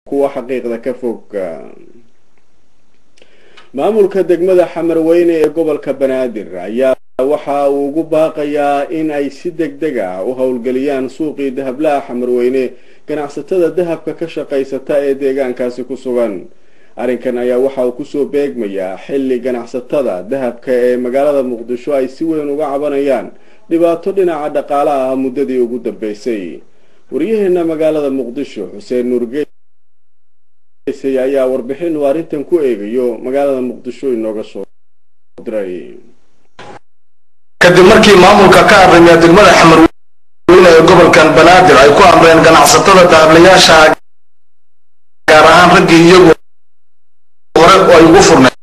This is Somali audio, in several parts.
kuwa xaqiiqda ka fog maamulka degmada xamarweyne ee gobolka banaadir ayaa waxa uu ugu baaqayaa in ay si deg deg ah u howlgeliyaan suuqii dahablaha xamarweyne ganacsatada dahabka ka shaqaysata ee deegaankaasi ku sugan arrinkan ayaa waxa uu kusoo beegmayaa xilli ganacsatada dahabka ee magaalada muqdisho ay si weyn uga cabanayaan dhibaato dhinaca dhaqaalaha ah muddadii ugu dambeysay waryaheena magaalada muqdisho xuseen nuurgeysay ayaa warbixin uu arrintan ku eegayo magaalada muqdisho inooga soo diray kadib markii maamulka ka arrimiya degmada xamarweyne ee gobolkan banaadir ay ku amreen ganacsatada dahablayaasha gaar ahaan raggii iyagu hore oo ay ugu furneed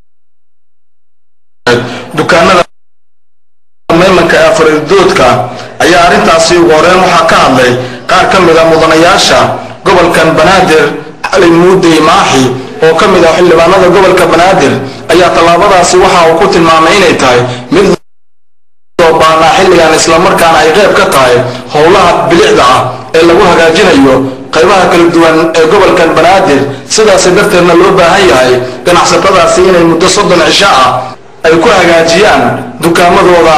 dukaanada meemanka ee afaridoodka ayaa arrintaasi ugu horeen waxaa ka hadlay qaar ka mid a mudanayaasha gobolkan banaadir cali muudey maaxi oo ka mid ah xildhibaanada gobolka banaadir ayaa tallaabadaasi waxa uu ku tilmaamay inay tahay mid loo baahnaa xilligan islamarkaana ay qayb ka tahay howlaha bilicda ah ee lagu hagaajinayo qaybaha kala duwan ee gobolkan banaadir sidaasi darteedna loo baahan yahay ganacsatadaasi inay muddo soddon cisho ah ay ku hagaajiyaan dukaamadooda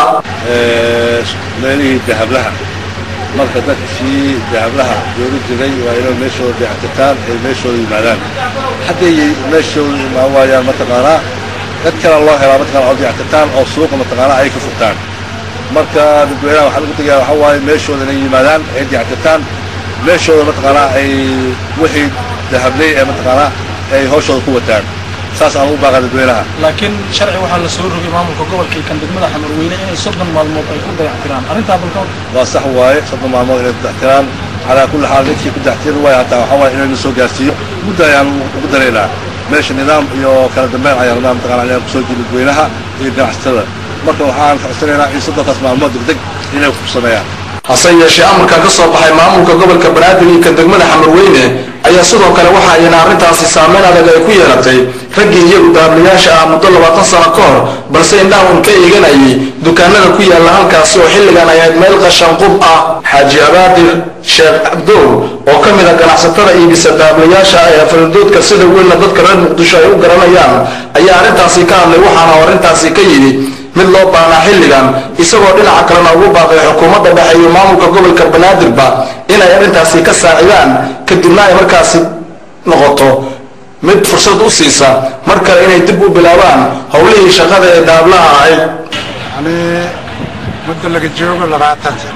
meelihii dahablaha marka dadkii dahablaha joogi jiray waa inay meeshooda dayactirtaan ay meeshooda yimaadaan hadday meeshooda imaan waayaan mataqaanaa dad kale loo helaa mataqana oo dayactirtaan oo suuqa mataqaanaa ay ka furtaan marka dadweynaha waxaa lagu tegayaa waxaa waaye meeshooda inay yimaadaan ay dayactirtaan meeshooda mataqaanaa ay wixii dahabley ee mataqaanaa ay hawshooda ku wataan saas aan ugu baaqa dadweynaha laakiin sharci waxaa la soo rogay maamulka gobolka iyo kan degmada xamarweyne inay soddon maalmood ay ku dayactiraan arrintaa balka waa sax waaye soddon maalmood inay ku dayactiraan calaa kulli xaal ninkii ku dayactiri waaya hataa waxaa waaye inayna soo gaarsiiyo muddo ayaan ugu daraynaa meesha nidaam iyo kala dambeyn ayaan rabnaa mataqana inaan kusoo jirin dadweynaha iyo ganacsatada marka waxaan codsanaynaa in soddonkaas maalmood degdeg inay ku sameeyaan hase yeeshee amarka ka soo baxay maamulka gobolka banaadir iyo kan degmada xamarweyne ayaa sidoo kale waxa ayna arrintaasi saameyn adag ay ku yeelatay raggii iyagu dahablayaasha ah muddo labaatan sano ka hor balse indhaha un ka eeganayay dukaanada ku yaalla halkaasi oo xilligan ay ahayd meel qashanqub ah xaaji abaadir sheekh cabdow oo ka mid a ganacsatada iibisa dahablayaasha ee afaridoodka sida weynna dadka reer muqdisho ay u garanayaan ayaa arrintaasi ka hadlay waxaana arrintaasi ka yidhi mid loo baahnaa xilligan isagoo dhinaca kalena ugu baaqay xukuumadda dhexe iyo maamulka gobolka banaadirba inay arrintaasi ka saacidaan kadibna ay markaasi noqoto mid fursad u siisa mar kale inay dib u bilaabaan howlihii shaqada ee daablaha ahayd yani muddo laga joogo labaatan sano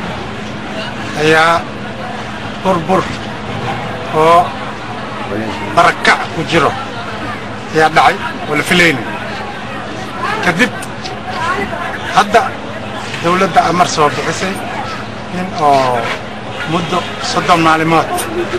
ayaa burbur oo barakac ku jiro ayaa dhacay oo la filayna kadib hadda dawladda amar soo bixisay in oo muddo soddon maalimood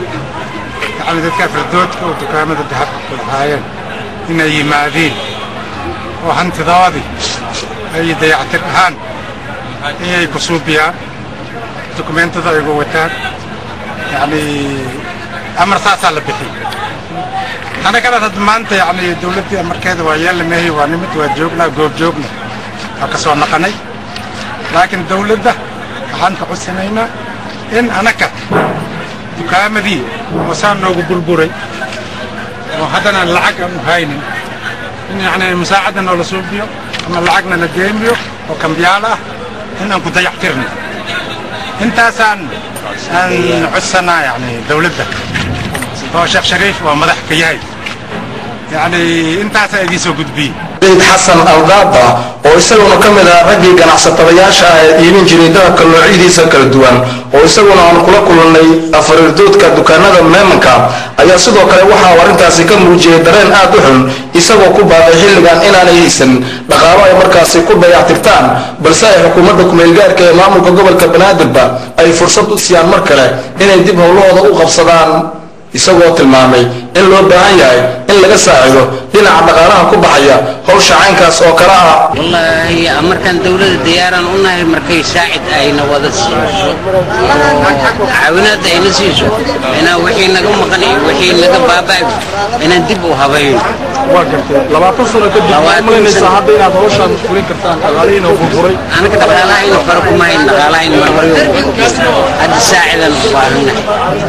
yacni dadka afradoodka oo dukaamada dahabka ku lahaayeen inay yimaadiin oo hantidoodii ay dayactir ahaan inay ku suubiyaan dukumentada ay uga wataan yacni amar saasaa la bixiyey annagana hadda maanta yacni dawladdii amarkeeda waa yeelamahay waa nimid waa joognaa goob joogna waa ka soo naqanay laakiin dawladda waxaan ka codsanaynaa in anaka dukaamadii oo saa noogu burburay oo haddana lacag aan u haynin in yacni musaacadda noola suubiyo ama lacagna la deemiyo oo kambiyaal ah in aan ku dayactirno intaasaan aan codsanaa yacni dawladda oo sheekh shariif waa madax ka yahay yacni intaasaa idiin soo gudbiyey ciid xasan aldaada oo isaguna ka mid ah raggii ganacsatadayaasha ah ee iibin jiray dahabka noocyadiisa kala duwan oo isaguna aan kula kulannay afariirdoodka dukaanada meemanka ayaa sidoo kale waxa uu arrintaasi ka muujiyey dareen aad u xun isagoo ku baaqay xilligan inaanay haysan dhaqaalo ay markaasi ku dayactirtaan balse ay xukuumadda kumeelgaarka ee maamulka gobolka banaadirba ay fursad u siiyaan mar kale inay dib howlahooda u qabsadaan isagoo tilmaamay in loo baahan yahay in laga saacido dhinaca dhaqaalaha ku baxaya howsha caynkaas oo kale ah wallaahi markaan dawladda diyaaraan u nahay markay saacid ayna wada siiso caawinaad ayna siiso inaa wixii naga maqan iyo wixii naga baaba'ay inaan dib u habayno waa gartay labaatan sano kadib waxaad malaynaysaa hadda inaad hawshaan fulin kartaan dhaqaalihiina burburay anaga dhaqaalaha inu fara kuma hayn dhaqaalaha inu horyo hadda saacid saacidaan u baahannahay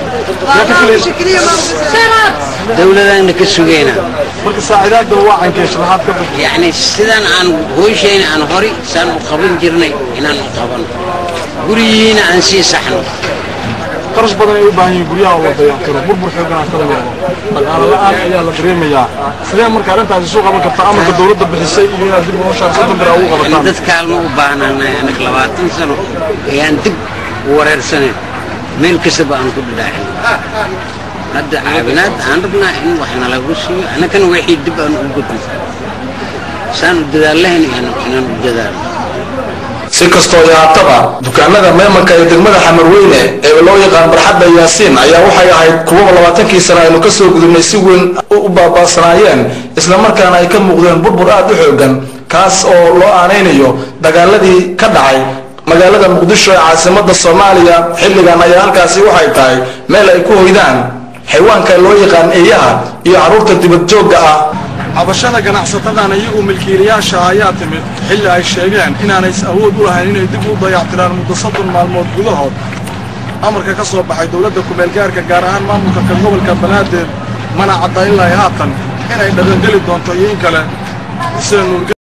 dawladana ka sugayna marka saacidaadda waa caynkeesh lahaad ka bixi yacni sidaan aan hooshayna aan hori saan u qaban jirnay inaan u qabano gurigiina aan sii saxno qarash badan ay u baahan yihiin guryaha oo la dayactiro burbur xoogan ka wado dhaqaale la-aan ayaa la dareemayaa sidee marka arrintaasi soo qaban kartaa amarka dawladda bixisay iyo inaad dib noloshaan soddon bir ugu in qabataan dad kaalmo u baahnanahay anaga labaatan sano ayaan dib u wareersanayn meel kastaba aan ku dhadhaacin hadda caawinaad aan rabnaa in wax nalagu siiyo annagana wixii dib aan u gudno saan u dadaalahayn inaan u dadaalo si kastoo yaataba dukaamada meemanka ee degmada xamarweyne ee loo yaqaan barxadda yaasiin ayaa waxay ahayd kuwaba labaatankii sano aynu ka soo gudubnay si weyn u baaba'sanaayeen islamarkaana ay ka muuqdeen burbur aad u xoogan kaas oo loo aanaynayo dagaaladii ka dhacay magaalada muqdisho ee caasimadda soomaaliya xilligan ayaa halkaasi waxay tahay meel ay ku hoydaan xayawaanka loo yaqaan eeyaha iyo carruurta dibadjoogga ah cabashada ganacsatadan iyagu milkiilayaasha ayaa timid xilli ay sheegeen inaanay awood u lahayn inay dib u dayactiraan muddo soddon maalmood gudahood amarka ka soo baxay dowladda kumeelgaarka gaar ahaan maamulka ka gobolka banaadir mana cadda ilaa haatan inay dhaqangeli doonto iyo in kale xuseen nuur